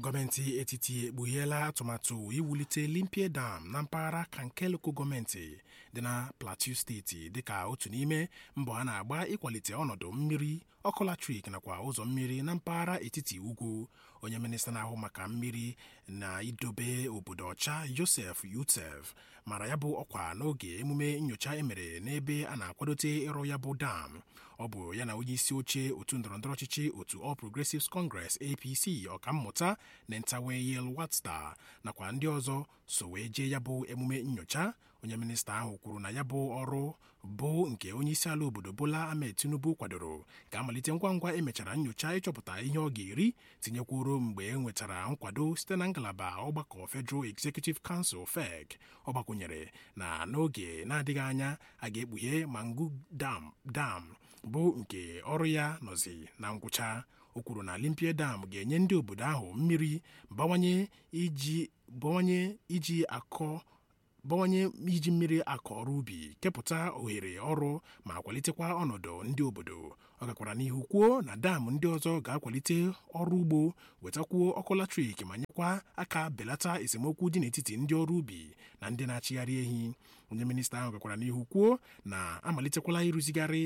gọọmenti etiti ekpugheela atụmatụ iwulite limpie dam na mpaghara kankeloko gọọmenti dị na plateau steeti dịka otu n'ime mbọ a na-agba ịkwalite ọnọdụ mmiri ọkụ latrik nakwa ụzọ mmiri na mpaghara etiti ugwu onye minista na-ahụ maka mmiri na idobe obodo ọcha joseph yutef mara ya bụ ọkwa n'oge emume nyocha emere n'ebe a na-akwadote ịrụ ya bụ dam ọ bụ ya na onye isi oche otu ndọrọndọrọ ọchịchị otu All Progressives Congress APC ọkammụta Nentawe Yel Watsta nakwa ndị ọzọ so wee jee ya bụ emume nyocha onye minista ahụ kwuru na ya bụ ọrụ bụ nke onye isi ala obodo Bola Ahmed Tinubu kwadoro ga-amalite ngwa ngwa emechara nyocha ịchọpụta ihe ọ ga-eri tinyekwuru mgbe e nwetara nkwado site na ngalaba ọgbakọ Federal Executive Council FEC ọ gbakwunyere na n'oge na-adịghị anya a ga-ekpughe Mangu dam dam bụ nke ọrụ ya nọzi na ngwụcha o kwuru na limpie dam ga-enye ndị obodo ahụ mmiri bawanye iji bawanye iji akọ bawanye iji mmiri akọ ọrụ ubi kepụta ohere ọrụ ma kwalitekwa ọnọdụ ndị obodo ọ gakwara n'ihu kwuo na dam ndị ọzọ ga-akwalite ọrụ ugbo wetakwuo ọkụ latrik ma nyekwa aka belata esemokwu dị n'etiti ndị ọrụ ubi na ndị na-achịgharị ehi onye minista ahụ gakwara n'ihu kwuo na amalitekwala ịrụzigharị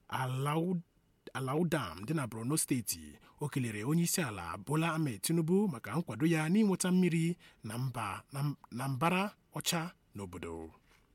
alaudam dị na borno steeti o kelere onye isi ala bola ahmed tinubu maka nkwado ya n'inweta mmiri na mbara ọcha n'obodo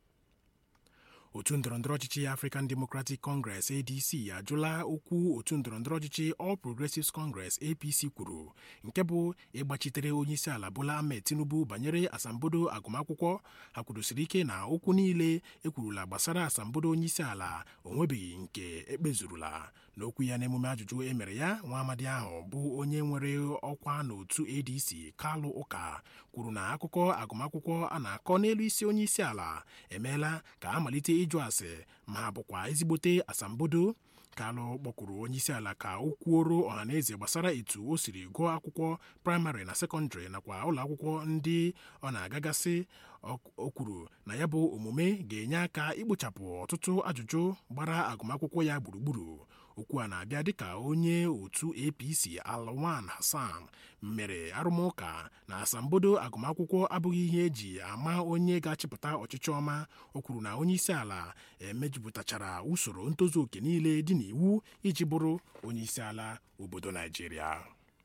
otu ndọrọndọrọ ọchịchị African Democratic Congress ADC ajụla okwu otu ndọrọndọrọ ọchịchị All Progressives Congress APC kwuru nke bụ ịgbachitere onye isi ala Bola Ahmed Tinubu banyere asambodo agụmakwụkwọ ha kwudosiri ike na okwu niile ekwurula gbasara asambodo onye isi ala onwebeghị nke ekpezurula n'okwu ya n'emume ajụjụ emere ya nwa amadi ahụ bụ onye nwere ọkwa n'otu ADC Kalụ Ụka kwuru na akụkọ agụmakwụkwọ a na-akọ n'elu isi onye isi ala emeela ka amalite ịjụ ase ma ha bụkwa ezigbote asambodo kalụ kpọkwuru onye isi ala ka o kwuoro ọhaneze gbasara etu o siri gụọ akwụkwọ praịmarị na sekọndịrị nakwa ụlọ akwụkwọ ndị ọ na-agagasị o kwuru na ya bụ omume ga-enye aka ikpochapụ ọtụtụ ajụjụ gbara agụmakwụkwọ ya gburugburu okwu a na-abịa dịka onye otu apc alwan hassan mere arụmụka na asambodo agụmakwụkwọ abụghị ihe eji ama onye ga-achịpụta ọchịchị ọma o kwuru na onye isi ala emejupụtachara usoro ntozu oke niile dị n'iwu iji bụrụ onye isi ala obodo naijiria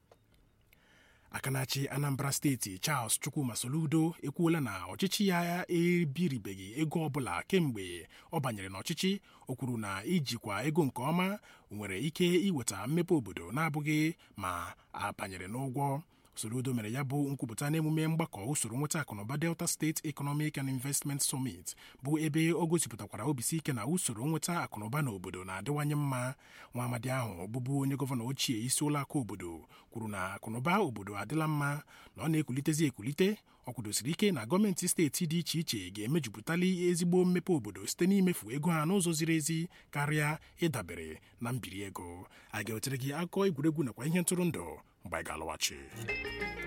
aka na-achị anambra steeti charles chukwuma soludo ekwuola na ọchịchị ya ebiribeghị ego ọbụla kemgbe ọ banyere n'ọchịchị o kwuru na ijikwa ego nke ọma nwere ike iweta mmepe obodo na-abụghị ma a banyere n'ụgwọ soludo mere ya bụ nkwupụta n'emume mgbakọ usoro nweta akụnụba delta steeti economic and investment summit bụ ebe o gosipụtakwara obisi ike na usoro nweta akụnụba n'obodo na-adịwanye mma nwa amadi ahụ bụbu onye gọvanọ ochie isi ụlọakụ obodo kwuru na akụnụba obodo adịla mma na ọ na-ekulitezi ekulite ọ kwudosiri ike na gọọmenti steeti dị iche iche ga-emejupụtali ezigbo mmepe obodo site n'imefu ego ha n'ụzọ ziri ezi karịa ịdabere na mbiri ego a ga-ewetere gị akụkọ egwuregwu nakwa ihe ntụrụndụ mgbe anyị ga-alọghachi